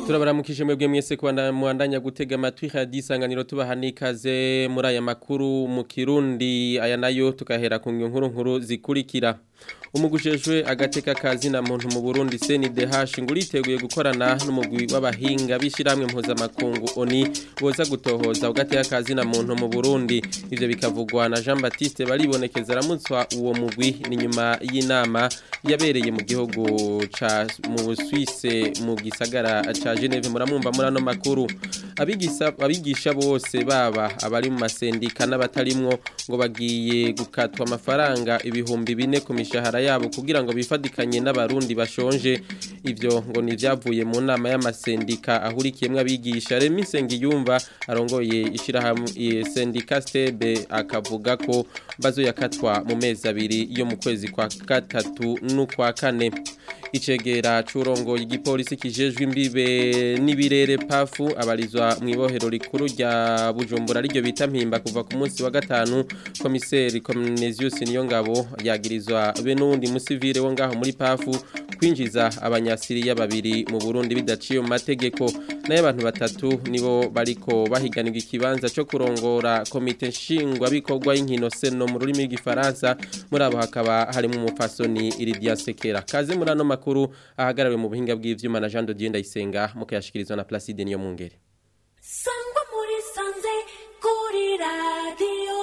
turabaramukije mwebwe mwese kubanda muandanya gutega amatwi radio isanganiro tubaha nikaze muri aya makuru mu Kirundi aya nayo tukahera ku nkuru nkuru zikurikira umugujejwe agateka kazi na muntu mu Burundi CNDH ngo uriteguye gukorana n'umugwi w'abahinga bishiramwe mpuzamakungu ONI boza gutohoza ugateka kazi na muntu mu Burundi ivyo bikavugwa na Jean Baptiste baribonekeza ramutswa uwo mugwi ni nyuma y'inama yabereye mu gihugu ca mu Suisse mu gisagara ca Geneve muramumva muri ano makuru abigisha abigisha bose baba abari mu masendika n'abatarimwo ngo bagiye gukatwa amafaranga ibihumbi bine ku mishahara yabo kugira ngo bifadikanye n'abarundi bashonje ivyo ngo ni vyavuye mu nama y'amasendika ahurikiyemwe abigisha Remi Sengiyumva arongoye ishirahamwe sendika Stebe akavuga ko bazoyakatwa mu mezi abiri yo mu kwezi kwa gatatu n'ukwa kane icegera curongo igipolisi kijejwe imbibe n'ibirere pafu abarizwa mu ibohero rikuru rya Bujumbura ryo bita mpimba kuva ku munsi wa gatanu komiseri Comnesius Niyongabo yagirizwa be n'undi musivile wo ngaho muri pafu kwinjiza abanyasiriya babiri mu Burundi bidaciye mu mategeko naye abantu batatu nibo bariko bahiganirwa ikibanza cyo kurongora komite nshingwa bikorwa y'inkino seno mu rurimi rw'igifaransa muri abo hakaba harimo umupfasoni Iridia Sekera kaze muri ano makuru ahagarawe mu buhinga bw'ivyuma na Jean de Dieu Ndayisenga mukayashikirizwa na Placide niyo mungere sangwa muri sanze kuri radio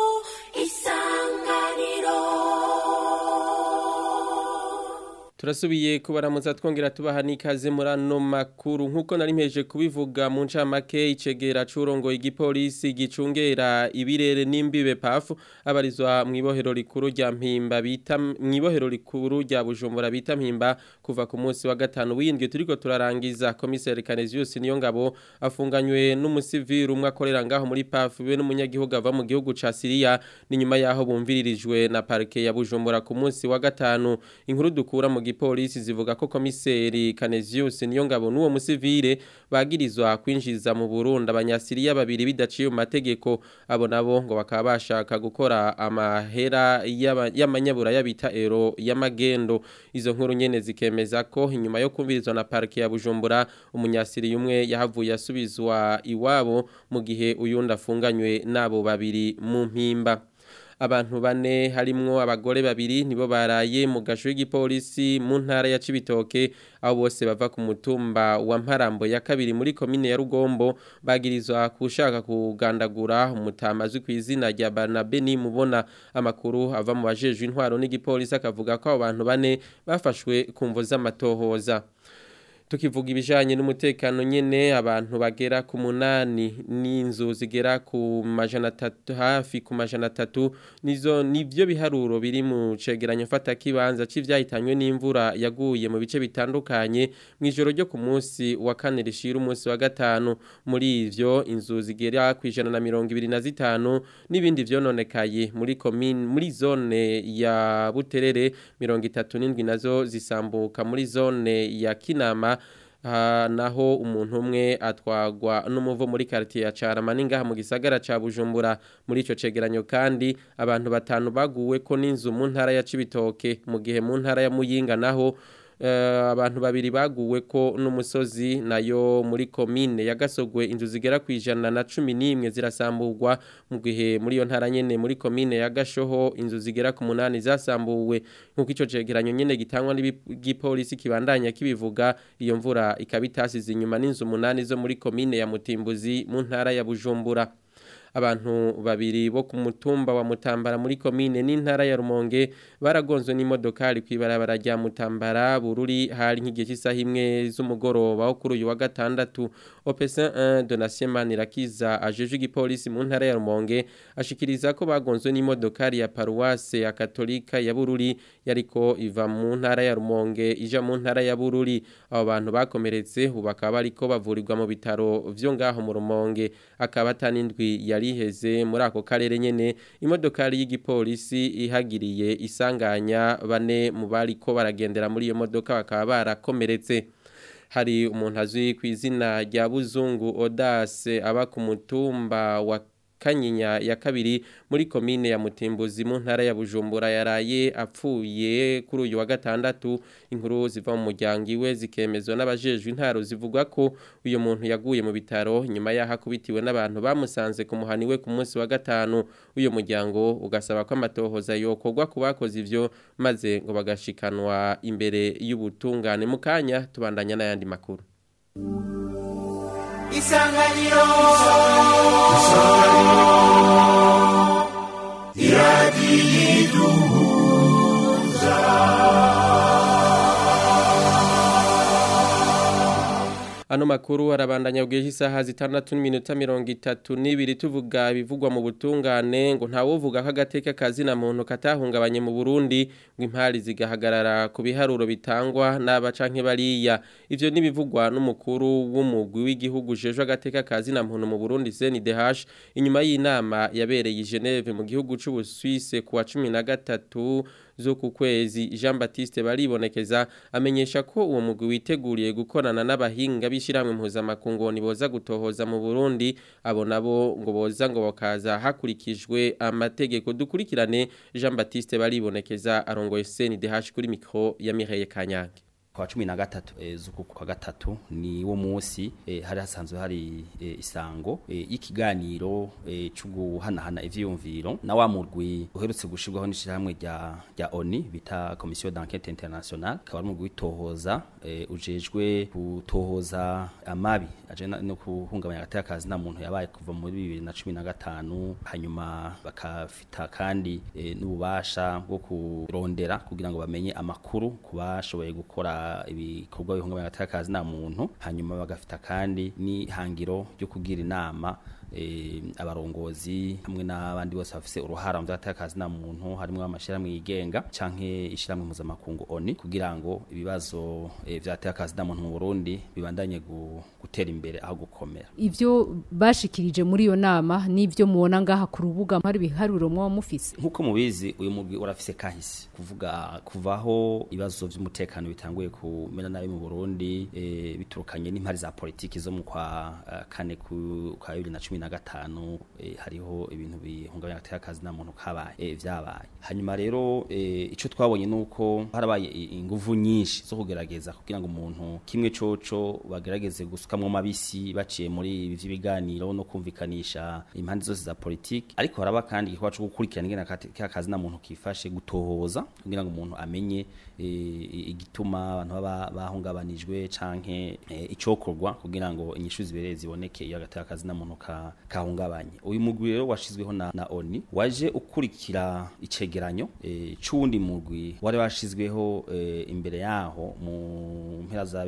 isanganiro Turasubiye kubaramutsa twongera tubaha nikaze muri ano makuru nkuko nari mpeje kubivuga mu ncamake icegera curongo igipolisi gicungera ibirere n'imbibe pafu abarizwa mu ibohero rikuru rya mpimba bita mu ibohero rikuru rya Bujumbura bita mpimba kuva ku munsi wa gatanu windwe turiko turarangiza komiseri Canesius niyo ngabo afunganywe n'umusivili umwe akorera ngaho muri pafu be n'umunyagihugu ava mu gihugu ca Syria ni nyuma yaho bumviririjwe na parke ya Bujumbura ku munsi wa gatanu inkuru dukura mu gipolisi zivuga ko komiseri Canesius niyo ngabo n'uwo musivile bagirizwa kwinjiza mu Burundi abanyasiriya babiri bidaciye mu mategeko abo nabo ngo bakaba bashaka gukora amahera y'amanyabura yabita ero y'amagendo izo nkuru nyene zikemeza ko inyuma yo kumvirizwa na parke ya Bujumbura umunyasiriya umwe yahavuye asubizwa iwabo mu gihe uyundi afunganywe nabo babiri mu mpimba abantu bane harimwo abagore babiri nibo baraye mu gasho y'igipolisi mu ntara ya Cibitoke aho bose bava ku mutumba wa Mparambo ya kabiri muri komine ya Rugombo bagirizwa kushaka kugandagura umutamazi ku izina rya Barnabe ni mubona amakuru ava mu bajejwe intwaro n'igipolisi akavuga ko abo bantu bane bafashwe kumvo z'amatohoza tukivuga ibijanye n'umutekano nyene abantu bagera ku munani n'inzu zigera ku majana atatu hafi ku majana atatu nizo nivyo biharuro biri mu cegeranyo fata kibanza c'ivyahitanywe n'imvura yaguye mu bice bitandukanye mw'ijoro ryo ku munsi wa kane rishira umunsi wa gatanu muri ivyo inzu zigera ku ijana na mirongo ibiri na zitanu n'ibindi vyononekaye muri komine muri zone ya Buterere mirongo itatu n'indwi nazo zisambuka muri zone ya Kinama naho umuntu umwe atwagwa n'umuvo muri quartier ya Caramani ngaha mu gisagara ca Bujumbura muri ico cegeranyo kandi abantu batanu baguwe ko n'inzu mu ntara ya Cibitoke mu gihe mu ntara ya Muyinga naho abantu babiri baguwe ko n'umusozi nayo muri komine yagasogwe inzu zigera ku ijana na cumi n'imwe zirasamburwa mu gihe muri iyo ntara nyene muri komine ya Gashoho inzu zigera ku munani zasambuwe nk'uko ico cegeranyo nyene gitangwa n'igipolisi kibandanya kibivuga iyo mvura ikaba itasize inyuma n'inzu munani zo muri komine ya Mutimbuzi mu ntara ya Bujumbura abantu babiri bo ku mutumba wa Mutambara muri komine n'intara ya Rumonge baragonzwe n'imodokari kwibarabara rya Mutambara bururi hari nk'igihe cy'isaha imwe z'umugoroba wo kuri uyu wa gatandatu Opesa 1 Donatien Manirakiza ajeje igipolisi mu ntara ya Rumonge ashikiriza ko bagonzwe n'imodokari ya Paroisse ya Katolika ya Bururi yariko iva mu ntara ya Rumonge ija mu ntara ya Bururi abo bantu bakomeretse ubu bakaba bariko bavurirwa mu bitaro vyo ngaho mu Rumonge akaba tanindwi ya yariheze muri ako karere nyene imodokari y'igipolisi ihagiriye isanganya bane mu bariko baragendera muri iyo modoka bakaba barakomeretse hari umuntu azwi ku izina rya Buzungu Audace aba ku mutumba wa kanyinya ya kabiri muri komine ya mutimbuzi mu ntara ya bujumbura yaraye apfuye kuri uyu wa gatandatu inkuru ziva mu muryango iwe zikemezwa n'abajejwe intaro zivuga ko uyu muntu yaguye mu bitaro nyuma y'aho akubitiwe n'abantu bamusanze ku muhani we ku munsi wa gatanu uyu muryango ugasaba ko amatohoza yokorwa ku bakoze ivyo maze ngo bagashikanwa imbere y'ubutungane mu kanya tubandanya n'ayandi makuru isanganiro Ano makuru arabandanya bwije isaha zitandatu n'iminota mirongo itatu n'ibiri tuvuga bivugwa mu butungane ngo ntawovuga ko agateka kazi na muntu katahungabanye mu Burundi ngo impari zigahagarara ku biharuro bitangwa n'aba canke bariya ivyo nibivugwa n'umukuru w'umugwi w'igihugu jeje agateka kazi na muntu mu Burundi CNDH inyuma y'inama yabereye i Geneve mu gihugu c'u Suisse kuwa 13 zo ku kwezi Jean Baptiste baribonekeza amenyesha ko uwo mugwi witeguriye gukorana n'abahinga bishiramwe mpuzamakungu boza gutohoza mu Burundi abo nabo ngo boza ngo bakaza hakurikijwe amategeko dukurikirane Jean Baptiste baribonekeza arongoye CNDH kuri micro ya Mireille Kanyange kwa cumi na gatatu e, zuku kwa gatatu ni wo musi e, hari hasanzwe hari e, isango e, y'ikiganiro e, c'uguhanahana ivyiyumviro na wa murwi uherutse gushirwaho n'ishirahamwe rya rya ONU bita Commission d'enquête internationale kaba ari umurwi witohoza e, ujejwe gutohoza amabi aje no kuhungabanya agateka kazi na muntu yabaye kuva muri 2015 hanyuma bakafita kandi e, n'ububasha bwo kurondera kugira ngo bamenye amakuru kubashoboye gukora ibikorwa bihungabanya agateka kazi na muntu hanyuma bagafita kandi n'ihangiro ryo kugira inama e, abarongozi hamwe n'abandi bose bafise uruhara mu by'agatakazi na muntu harimo amashirahamwe yigenga canke ishiramwe mpuzamakungu ONU kugira ngo ibibazo e, vy'agatakazi na muntu mu Burundi bibandanye gu, gutera imbere aho gukomera ivyo bashikirije muri iyo nama n'ivyo mubona ngaha ku rubuga hari biharuro mwa mufise nkuko mubizi uyu mugwi urafise kahise kuvuga kuvaho ibibazo vy'umutekano bitanguye kumera nabi mu Burundi e, biturukanye n'impari za politiki zo mu kwa uh, kane ku kwa 2010 na gatanu e, hariho ibintu bihungabanya agateka kazi na muntu kabaye e, vyabaye hanyuma rero e, ico twabonye nuko harabaye inguvu nyinshi zo kugerageza kugira ngo umuntu kimwe coco bagerageze gusukamwo mabisi baciye muri ibi vy'ibiganiro no kumvikanisha impande zose za politiki ariko haraba kandi igikorwa co gukurikirana ingene agateka kazi na muntu kifashe gutohoza kugira ngo umuntu amenye e, igituma abantu baba bahungabanijwe canke e, icokorwa kugira ngo inyishu zibereye ziboneke iyo agateka kazi na muntu ka kahungabanye uyu mugwi rero washizweho na, na ONU waje ukurikira icegeranyo e, c'uwundi mugwi wari washizweho e, imbere yaho mu mpera za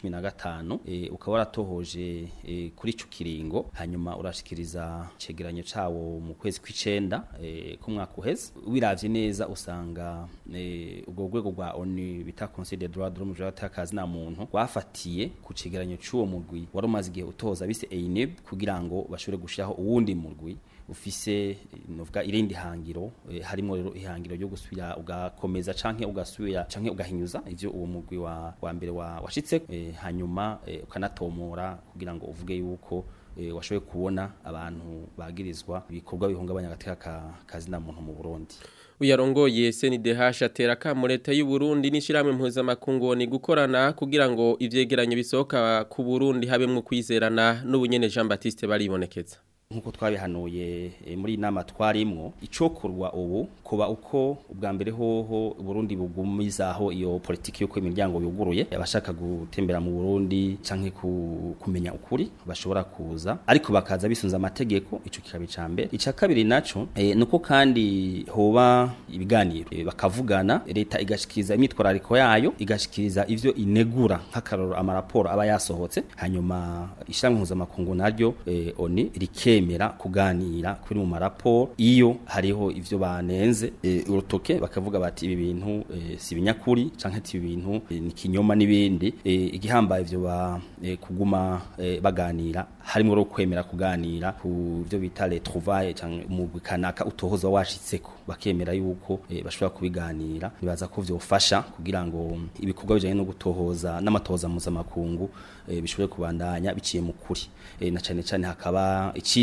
2015 e, ukaba waratohoje e, kuri ico kiringo hanyuma urashikiriza icegeranyo cawo mu kwezi kw'icenda e, ku mwaka uheze wiravye neza usanga e, ubwo rwego rwa ONU bita Conseil des droits de l'homme j'atakazi na muntu wafatiye ku cegeranyo c'uwo mugwi wari umaze igihe utoza bise EINEB kugira ngo bashobore gushiraho uwundi murwi ufise novuga irindi hangiro e, harimo rero ihangiro ryo gusubira ugakomeza canke ugasubira canke ugahinyuza ivyo uwo mugwi wa, wa mbere wa washitse e, hanyuma e, ukanatomora kugira ngo uvuge yuko e, washoboye kubona abantu bagirizwa ibikorwa bihungabanya agateka ka, kazi na muntu mu Burundi uyarongoye CNDH atera kamo leta y'u Burundi n'ishiramwe mpuzamakungu ni gukorana kugira ngo ivyegeranyo bisohoka ku Burundi habemwe kwizerana n'ubunyene Jean Baptiste baribonekeza nkuko twabihanuye e, muri inama twarimwo icokorwa ubu kuba uko ubwa mbere hoho Burundi bugumizaho iyo politiki yuko imiryango yuguruye abashaka gutembera mu Burundi canke ku, kumenya ukuri bashobora kuza ariko bakaza bisunza amategeko ico kikabi cambe ica kabiri naco e, nuko kandi hoba ibiganiro e, bakavugana leta igashikiriza imitwarariko yayo igashikiriza ivyo inegura nk'akaroro amaraporo aba yasohotse hanyuma ishyirahamwe mpuzamakungu naryo e, oni rike kwemera kuganira kuri mu maraporo iyo hariho ivyo banenze e, urutoke bakavuga bati ibi bintu e, si binyakuri canke ibi bintu e, ni kinyoma nibindi e, igihambaye ivyo ba e, kuguma e, baganira harimo ro kwemera kuganira ku byo bita les trouvailles canke mu kanaka utohoza washitseko bakemera yuko e, bashobora kubiganira nibaza ko vyofasha kugira ngo ibikorwa bijanye no gutohoza n'amatohoza mpuzamakungu e, bishobore kubandanya biciye mu kuri e, na cane cane hakaba ici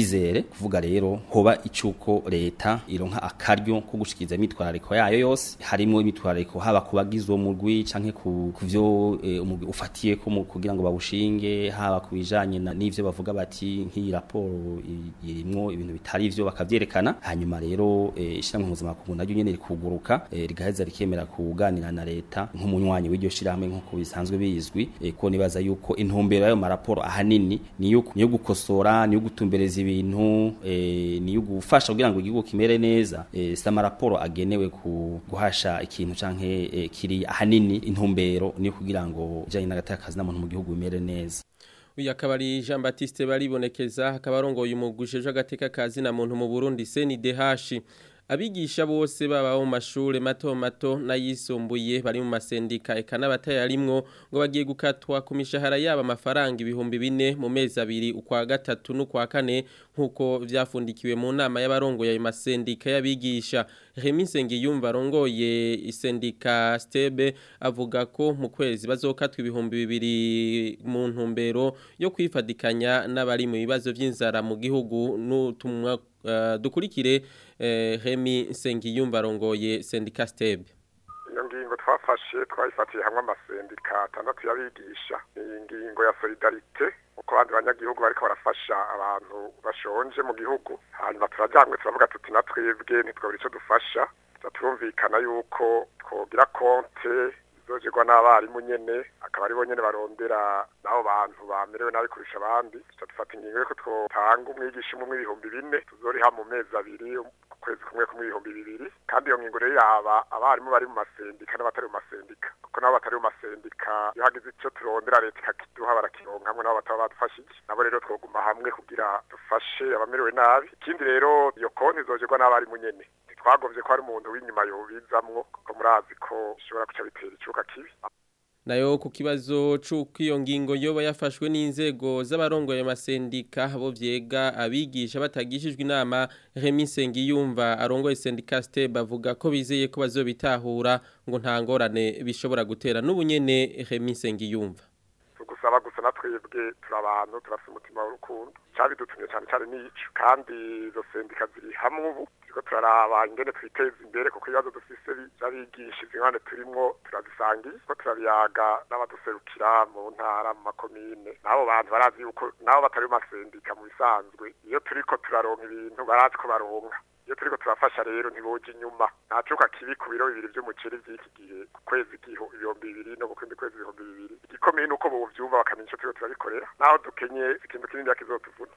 icizere kuvuga rero hoba icuko leta ironka akaryo ko gushikiriza imitwarariko yayo yose harimo imitwarariko haba kubagize uwo mugwi canke ku kuvyo e, umugwi ufatiye ko mu- kugira ngo bawushinge haba kubijanye na- n'ivyo bavuga bati nk'iyi raporo i- irimwo ibintu bitari ivyo bakavyerekana hanyuma rero e, ishyirahamwe mpuzamakungu naryo nyene rikuguruka e, rigaheza rikemera kuganira na leta nk'umunywanyi w'iryo shirahamwe nk'uko bisanzwe bizwi e, ko nibaza yuko intumbero y'ayo maraporo ahanini niyo niyo gukosora niyo gutumbereza ibintu e, niyo gufasha kugira ngo igihugu kimere neza e, si amaraporo agenewe ku guhasha ikintu canke e, kiri ahanini intumbero niyo kugira ngo ijanye n'agatakazi n'amuntu mu gihugu bimere neza uyu akaba ari jean batiste baribonekeza akaba arongoye umugwi ujejwe agateka kazi na muntu mu burundi senidehashi abigisha bose baba mu mashuri mato mato n'ayisumbuye bari mu masendika eka n'abatayarimwo ngo bagiye gukatwa ku mishahara yabo amafaranga ibihumbi bine mu mezi abiri ukwa gatatu n'ukwa kane nk'uko vyafundikiwe mu nama y'abarongoye ayo masendika y'abigisha Remy Nsengiyumva arongoye isendika Stebe avuga ko mu kwezi bazokatwa ibihumbi bibiri mu ntumbero yo kwifadikanya n'abari mu bibazo vy'inzara mu gihugu n'utumwa uh, dukurikire uh, Remy Nsengiyumva arongoye sendika Stebe iyo ngingo twafashe twayifatiye hamwe amasendika atandatu y'abigisha ni ingingo ya solidarite uko abandi banyagihugu bariko barafasha abantu bashonje mu gihugu hanyuma turajyanywe turavuga tuti na twebwe ntitwabura icyo dufasha tuza turumvikana yuko twogira konte izogerwa n'abarimu nyene akaba aribo nyene barondera n'abo bantu bamerewe nabi kurusha abandi tuca dufata ingingo yuko twotanga umwigisha umwe ibihumbi bine tuzoriha mu mezi abiri kwezi kumwe kumwe ibihumbi bibiri kandi iyo ngingo rero yaba abarimu bari mu masendika n'abatari mu masendika kuko nabo batari mu masendika iyo hagize icyo turondera leta ikakiduha barakironka hamwe nabo bataba badufashije nabo rero twoguma hamwe kugira dufashe abamerewe nabi ikindi rero iyo konti izogerwa n'abarimu nyene ntitwagovye ko hari umuntu w'inyuma yobizamwo kuko murazi ko bishobora guca bitera icuka kibi nayo ku kibazo c'uko iyo ngingo yoba yafashwe n'inzego z'abarongoye amasendika bo vyega abigisha batagishijwe inama Remy Nsengiyumva arongoye sendika Steb avuga ko bizeye ko bazobitahura ngo nta ngorane bishobora gutera n'ubunyene Remy Nsengiyumva tugusaba gusa na twebwe turi abantu turafite umutima w'urukundo cyabidutumye cyane cyane n'ico kandi izo sendika ziri hamwe ubu turiko turaraba ingene twiteza imbere kuko ibibazo dufise by'abigisha ingane turimwo turabisangiye ko turabiyaga n'abaduserukira mu ntara mu makomine n'abo bantu barazi yuko nabo batari mu masendika mu bisanzwe iyo turiko turaronka ibintu barazi ko baronka iyo turiko turafasha rero ntiboje inyuma nta cuka kibi ku biro bibiri vy'umuceri vy'iki gihe ku kwezi giho ibihumbi bibiri no ku kindi kwezi ibihumbi bibiri igikomeye nuko bovyumva bakamenya ico turiko turabikorera naho dukenye ikintu kinini kizotuvuna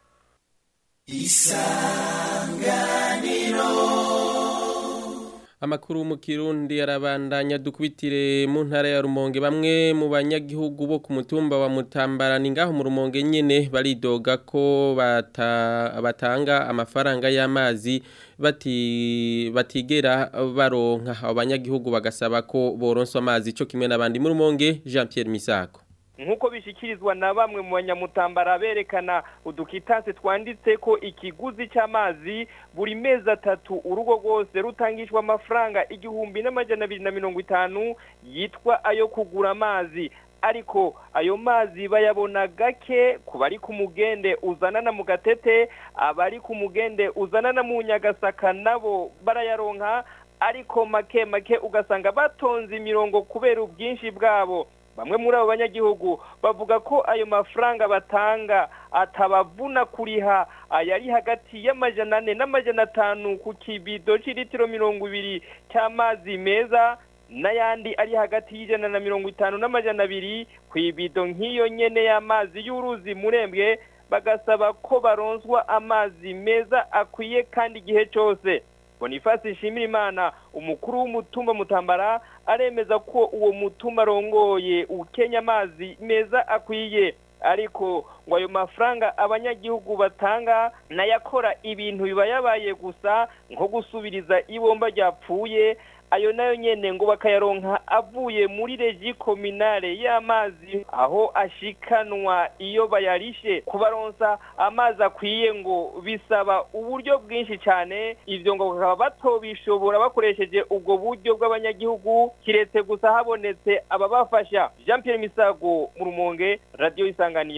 Amakuru mu Kirundi arabandanya dukubitire mu ntara ya Rumonge bamwe mu banyagihugu bo ku mutumba wa Mutambarani ngaho mu Rumonge nyene baridoga ko bata, batanga amafaranga y'amazi bati batigera baronka abanyagihugu bagasaba ko boronswa amazi cyo kimwe n'abandi mu Rumonge Jean Pierre Misako nk'uko bishikirizwa na bamwe mu banyamutambara berekana udukitanse twanditse ko ikiguzi cy'amazi buri mezi atatu urugo rwose rutangishwa amafaranga igihumbi n'amajana abiri na mirongo itanu yitwa ayo kugura amazi ariko ayo mazi bayabona gake ku bari ku mugende uzanana mu gatete abari ku mugende uzanana mu nyagasaka nabo barayaronka ariko make make ugasanga batonze imirongo kubera ubwinshi bwabo bamwe muri abo banyagihugu bavuga ko ayo mafaranga batanga atabavuna kuriha ayari hagati y'amajana ane n'amajana atanu ku kibido c'ilitiro mirongo ibiri cy'amazi meza n'ayandi ari hagati y'ijana na mirongo itanu n'amajana abiri ku ibido nk'iyo nyene y'amazi y'uruzi murembwe bagasaba ko baronswa amazi meza akwiye kandi igihe cyose Boniface Nshimirimana umukuru w'umutumba mutambara aremeza ko uwo mutumba arongoye ukenya amazi meza akwiye ariko ngo ayo mafaranga abanyagihugu batanga nayakora ibintu biba yabaye gusa nko gusubiriza ibomba ryapfuye ayo nayo nyene ngo bakayaronka avuye muri regi kominale y'amazi aho ashikanwa iyo bayarishe kubaronsa amazi akwiye ngo bisaba uburyo bwinshi cyane ivyo ngo bakaba batobishobora bakoresheje ubwo buryo bw'abanyagihugu kiretse gusa habonetse ababafasha Jean Pierre Misago mu Rumonge Radio Isanganiro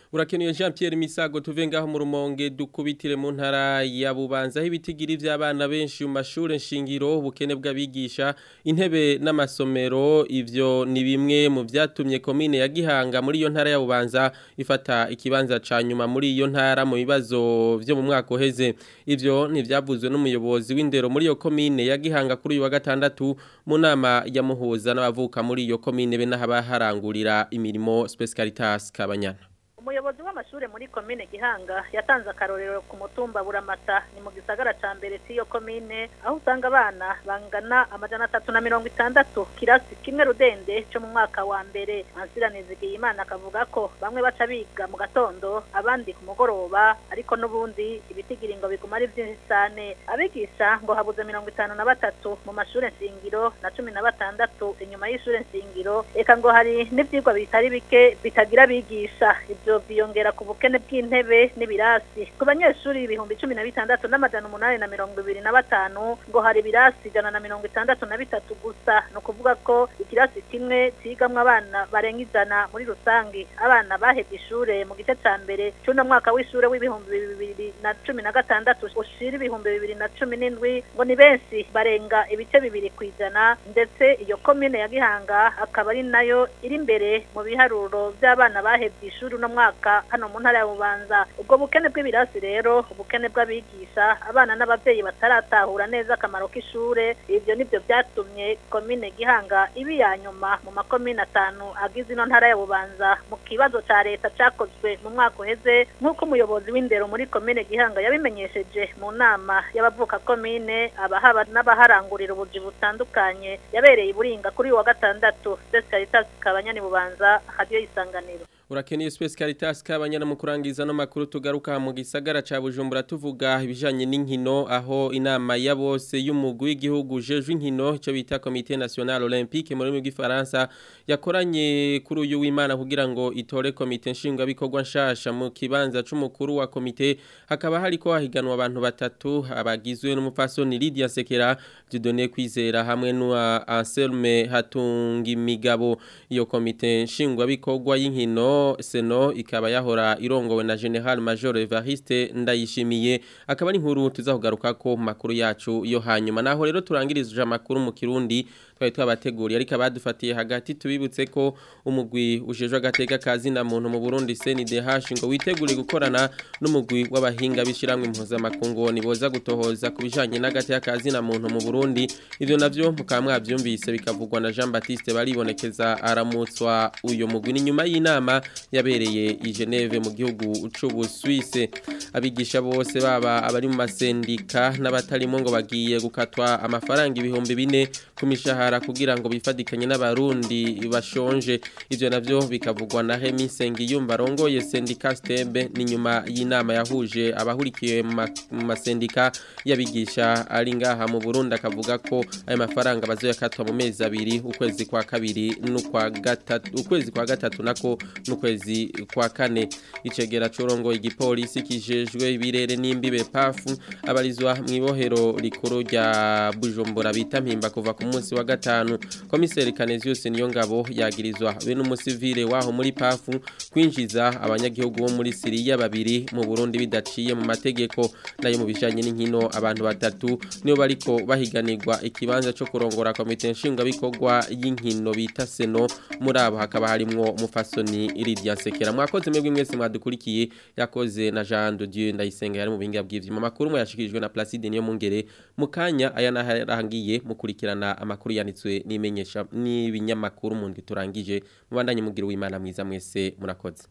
Urakenuye Jean Pierre Misago tuve ngaho mu rumonge dukubitire mu ntara ya Bubanza aho ibitigiri vy'abana benshi mu mashure nshingiro ubukene bw'abigisha intebe n'amasomero ivyo ni bimwe mu vyatumye komine ya Gihanga muri iyo ntara ya Bubanza ifata ikibanza ca nyuma muri iyo ntara mu bibazo vyo mu mwaka uheze ivyo ntivyavuzwe n'umuyobozi w'indero muri iyo komine ya Gihanga kuri uyu wa gatandatu mu nama ya muhuza n'abavuka muri iyo komine be n'abaharangurira imirimo Space Caritas Kabanyana umuyobozi w'amashure muri komine gihanga yatanze akarorero ku mutumba buramata ni mu gisagara ca mbere cy'iyo komine aho usanga abana bangana amajana atatu na mirongo itandatu kirasi kimwe rudende cyo mu mwaka wa mbere ansiranizigiye imana akavuga ko bamwe baca biga mu gatondo abandi ku mugoroba ariko n'ubundi ibitigiri ngo biguma ari byinshi cyane abigisha ngo habuze mirongo itanu na batatu mu mashure nshingiro na cumi na batandatu inyuma y'ishure nshingiro eka ngo hari n'ivyigwa bitari bike bitagira abigisha ivyo byiyongera ku bukene bw'intebe n'ibirasi ku banyeshuri ibihumbi cumi na bitandatu n'amajana umunani na mirongo ibiri na batanu ngo hari ibirasi ijana na mirongo itandatu na bitatu gusa ni ukuvuga ko ikirasi kimwe cigamwo abana barenga ijana muri rusange abana bahevye ishure mu gice ca mbere c'uno mwaka w'ishure w'ibihumbi bibiri na cumi na gatandatu ushira ibihumbi bibiri na cumi n'indwi ngo ni benshi barenga ibice bibiri kw'ijana ndetse iyo komine ya gihanga akaba ari nayo iri imbere mu biharuro vy'abana bahevye ishuri uno mwaka hano mu ntara ya bubanza ubwo bukene bw'ibirasi rero ubukene bw'abigisha abana n'abavyeyi bataratahura neza akamaro k'ishure ivyo nivyo vyatumye komine gihanga ibi ya nyuma mu makomine atanu agize ino ntara ya bubanza mu kibazo ca leta cakozwe mu mwaka uheze nk'uko umuyobozi w'indero muri komine gihanga yabimenyesheje mu nama y'abavuka komine abahaba n'abaharangurira ubuzi butandukanye yabereye i buringa kuri uyu wa gatandatu Caritas kabanyani bubanza hadiyo y'isanganiro Urakeniye Space Caritas kabanyana mu kurangiza no makuru tugaruka mu gisagara ca Bujumbura tuvuga ibijanye n'inkino aho inama ya bose y'umugwi w'igihugu jejwe inkino cyo bita Comité National Olympique muri mu gifaransa yakoranye kuri uyu w'Imana kugira ngo itore komite nshinga bikorwa nshasha mu kibanza c'umukuru wa komite hakaba hariko hahiganwa abantu batatu abagizwe n'umupfasoni Lydia Sekera Dieudonné Kwizera hamwe n'uwa Anselme Hatungimigabo iyo komite nshingwa bikorwa y'inkino seno ikaba yahora irongowe na General Major Evariste ndayishimiye akaba ari inkuru tuzakugaruka ko makuru yacu yo hanyuma naho rero turangirije amakuru mu kirundi twari twabateguriye ariko abadufatiye hagati tubibutse ko umugwi ujejwe agateka kazi na muntu mu Burundi CNDH ngo witegure gukorana n'umugwi w'abahinga bishiramwe impuza makungu niboza gutohoza kubijanye n'agateka kazi na muntu mu Burundi ivyo navyo mukaba mwavyumvise bikavugwa na Jean Baptiste baribonekeza aramutswa uyo mugwi ni nyuma y'inama yabereye i Geneve mu gihugu c'ubu Suisse abigisha bose baba abari mu masendika n'abatarimo ngo bagiye gukatwa amafaranga ibihumbi bine ku mishahara kugira ngo bifadikanye n'abarundi bashonje ivyo navyo bikavugwa na Hemi Sengiyumba rongoye sendika Stembe ni nyuma y'inama yahuje abahurikiye mu masendika yabigisha ari ngaha mu Burundi akavuga ko ayo mafaranga bazoyakatwa mu mezi abiri ukwezi kwa kabiri n'ukwa gatatu ukwezi kwa gatatu nako n'ukwezi kwa kane icegera corongo igipolisi kijejwe ibirere n'imbibe pafu abarizwa mu ibohero rikuru rya Bujumbura bita mpimba kuva ku munsi wa gatanu komiseri Canesius niyo ngabo yagirizwa be n'umusivile waho muri pafu kwinjiza abanyagihugu bo muri Syria babiri mu Burundi bidaciye mu mategeko nayo mu bijanye n'inkino abantu batatu niyo bariko bahiganirwa ikibanza cyo kurongora komite nshinga bikorwa y'inkino bita seno muri abo hakaba harimwo mufasoni Lydia Sekera mwakoze mwebwe mwese mwadukurikiye yakoze na Jean de Dieu ndayisenga yari mu binga bw'ivyuma makuru yashikirijwe na Placide niyo mungere mukanya aya naharangiye mukurikirana amakuru yanitswe n'imenyesha n'ibinyamakuru mu ndwi turangije mubandanye mugira uwimana mwiza mwese murakoze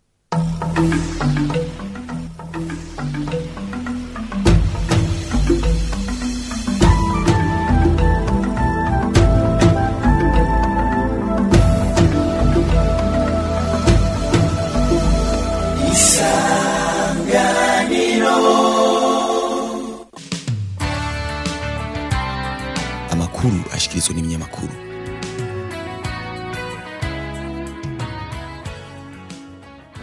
amakuru ashikirizwa n'ibinyamakuru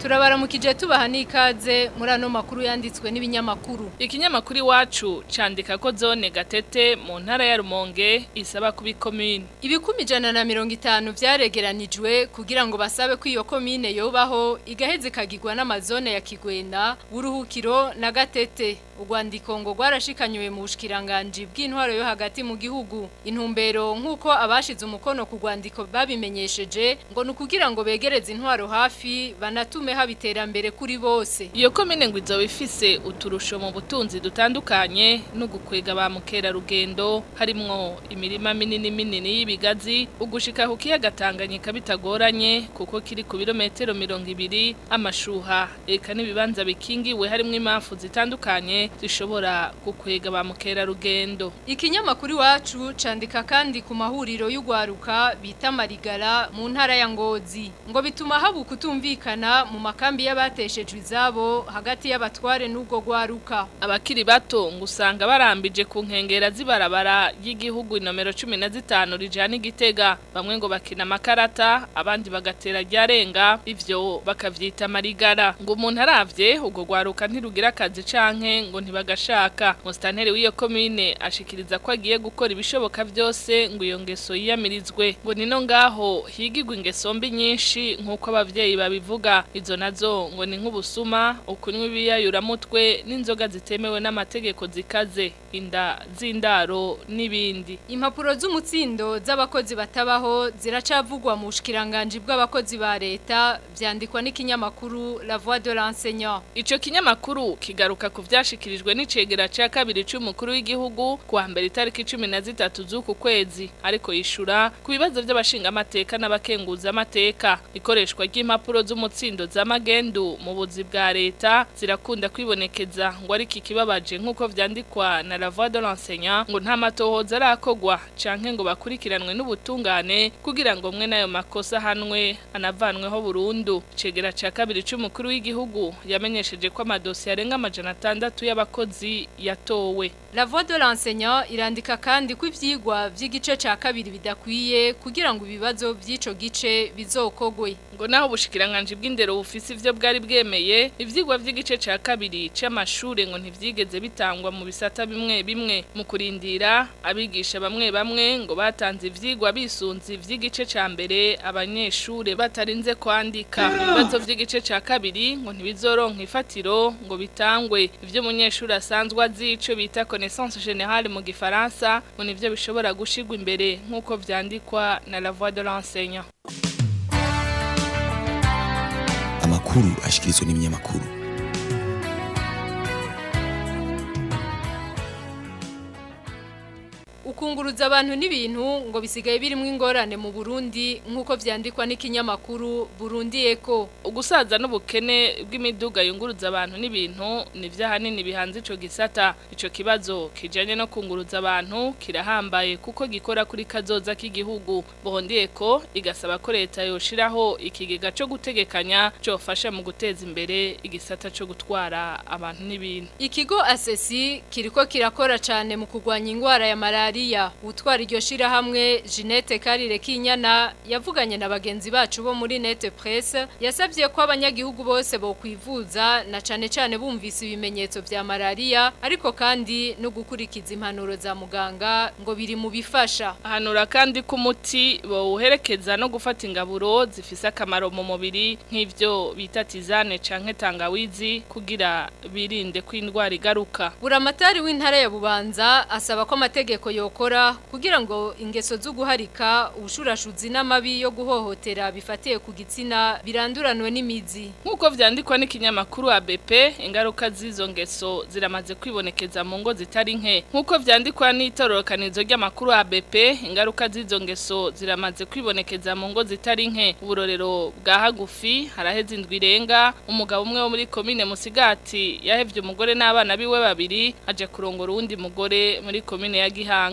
turabaramukije tubaha n'ikaze muri ano makuru yanditswe n'ibinyamakuru Ikinyamakuru iwacu candika ko zone gatete mu ntara ya Rumonge isaba kuba ikomine. ibikumi ijana na mirongo itanu vyaregeranijwe kugira ngo basabe ko iyo komine yobaho igaheze ikagirwa n'amazone ya Kigwena Buruhukiro na Gatete urwandiko ngo rwarashikanywe mu bushikiranganje bw'intwaro yo hagati mu gihugu intumbero nk'uko abashize umukono ku rwandiko babimenyesheje ngo ni ukugira ngo begereze intwaro hafi banatume haba iterambere kuri bose Iyo komine ngo izoba ifise uturusho mu butunzi dutandukanye no gukwega ba mukerarugendo harimwo imirima minini minini y'ibigazi ugushika ku kiyaga Tanganyika bitagoranye kuko kiri ku birometero mirongo ibiri amashuha eka n'ibibanza bikingiwe harimwo impamvu zitandukanye zishobora gukwega ba mukerarugendo ikinyamakuru iwacu candika kandi ku mahuriro y'ugwaruka bita marigara mu ntara ya ngozi ngo bituma haba ukutumvikana mu makambi y'abateshejwe izabo hagati y'abatware n'ubwo gwaruka abakiri bato ngo usanga barambije ku nkengera z'ibarabara ry'igihugu inomero cumi na zitanu rijana igitega bamwe ngo bakina amakarata abandi bagatera ryarenga ivyo bakavyita marigara ngo umuntu aravye ubwo gwaruka ntirugira akazi canke ngo ntibagashaka musitanteri w'iyo komine ashikiriza ko agiye gukora ibishoboka byose ngo iyo ngeso yiyamirizwe ngo nino ngaho higigwa ingeso mbi nyinshi nk'uko abavyeyi babivuga izo nazo ngo ni nk'ubusuma ukunywa ibiyayuramutwe n'inzoga zitemewe n'amategeko zikaze inda z'indaro n'ibindi impapuro z'umutsindo z'abakozi batabaho ziracavugwa mu bushikiranganje bw'abakozi ba leta vyandikwa n'ikinyamakuru La Voix de l'enseignant Ico kinyamakuru kigaruka ku vyashikirijwe n'icegera ca kabiri c'umukuru w'igihugu kuwa mbere itariki 13 z'uku kwezi ariko yishura ku bibazo by'abashinga amateka n'abakenguza amateka ikoreshwa ry'impapuro z'umutsindo z'amagendu mu buzi bwa leta zirakunda kwibonekeza ngo ari kikibabaje nk'uko vyandikwa na La Voix de l'enseignant ngo nta matohoza arakogwa canke ngo bakurikiranwe n'ubutungane kugira ngo mwe nayo makosa hanwe anavanweho burundu icegera ca kabiri c'umukuru w'igihugu yamenyesheje ko amadosiye arenga amajana atandatu y'abakozi yatowe La Voix de l'enseignant irandika kandi ko ivyigwa vy'igice ca kabiri bidakwiye kugira ngo ibibazo vy'ico gice bizokogwe ngo naho ubushikiranganje bw'indero bufise ivyo bwari bwemeye ivyigwa vy'igice ca kabiri c'amashure ngo ntivyigeze bitangwa mu bisata bimwe bimwe mu kurindira abigisha bamwe bamwe ngo batanze ivyigwa bisunze ivy'igice ca mbere abanyeshure batarinze kwandika ibibazo vy'igice ca kabiri ngo ntibizoronka ifatiro ngo bitangwe ivyo umunyeshuri asanzwe azi ico bita connaissance générale mu gifaransa ngo nivyo bishobora gushigwa imbere nk'uko vyandikwa na la voix de l'enseignant amakuru ashikirizwa n'ibinyamakuru ukunguruza abantu n'ibintu ngo bisigaye birimo ingorane mu Burundi nk'uko vyandikwa n'ikinyamakuru Burundi Eco ugusaza n'ubukene bw'imiduga yunguruza abantu n'ibintu ni vyahanini bihanze ico gisata ico kibazo kijanye no kunguruza abantu kirahambaye kuko gikora kuri kazoza k'igihugu Burundi Eco igasaba ko leta yoshiraho ikigega co gutegekanya cofasha mu guteza imbere igisata co gutwara abantu n'ibintu ikigo asesi kiriko kirakora cane mu kurwanya ingwara ya malaria utwara iryo shirahamwe Jeanette Karire Kinyana yavuganye na bagenzi bacu bo muri Net Presse yasabye ko abanyagihugu bose bo kwivuza na cane cane bumvise ibimenyetso vya malaria ariko kandi no gukurikiza impanuro za muganga ngo biri mu bifasha ahanura kandi ko umuti bawuherekeza no gufata ingaburo zifise akamaro mu mubiri nk'ivyo bita tizane canke tangawizi kugira birinde ko indwara igaruka buramatari w'intara ya Bubanza asaba ko amategeko yokora kugira ngo ingeso zo guharika ubushurashuzi n'amabi yo guhohotera bifatiye ku gitsina biranduranwe n'imizi nk'uko vyandikwa n'ikinyamakuru ABP ingaruka z'izo ngeso ziramaze kwibonekeza mu ngo zitari nke nk'uko vyandikwa n'itororokanizo ry'amakuru ABP ingaruka z'izo ngeso ziramaze kwibonekeza mu ngo zitari nke uburorero bwa hagufi haraheze indwi irenga umugabo umwe wo muri komine Musigati yahevye umugore n'abana biwe babiri aje kurongora uwundi mugore muri komine ya Gihanga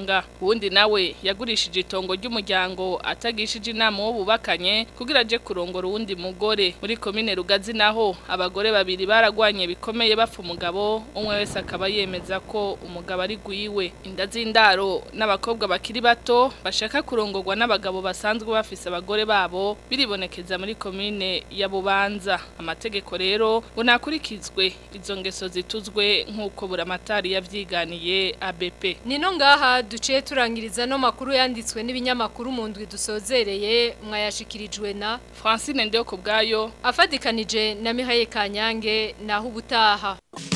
mabanga uwundi nawe yagurishije itongo ry'umuryango atagishije inama wo bubakanye kugira aje kurongora uwundi mugore muri komine rugazi naho abagore babiri baragwanye bikomeye bapfa umugabo umwe wese akaba yemeza ko umugabo ari gwiwe inda z'indaro n'abakobwa bakiri bato bashaka kurongorwa n'abagabo basanzwe bafise abagore babo biribonekeza muri komine ya Bubanza amategeko rero ngo nakurikizwe izo ngeso zituzwe nk'uko buramatari yavyiganiye ABP Nino ngaha duciye turangiriza no makuru yanditswe n'ibinyamakuru mu ndwi dusozereye mwayashikirijwe na Francine Ndeyo kubgayo afadikanije na Mihaye Kanyange naho ubutaha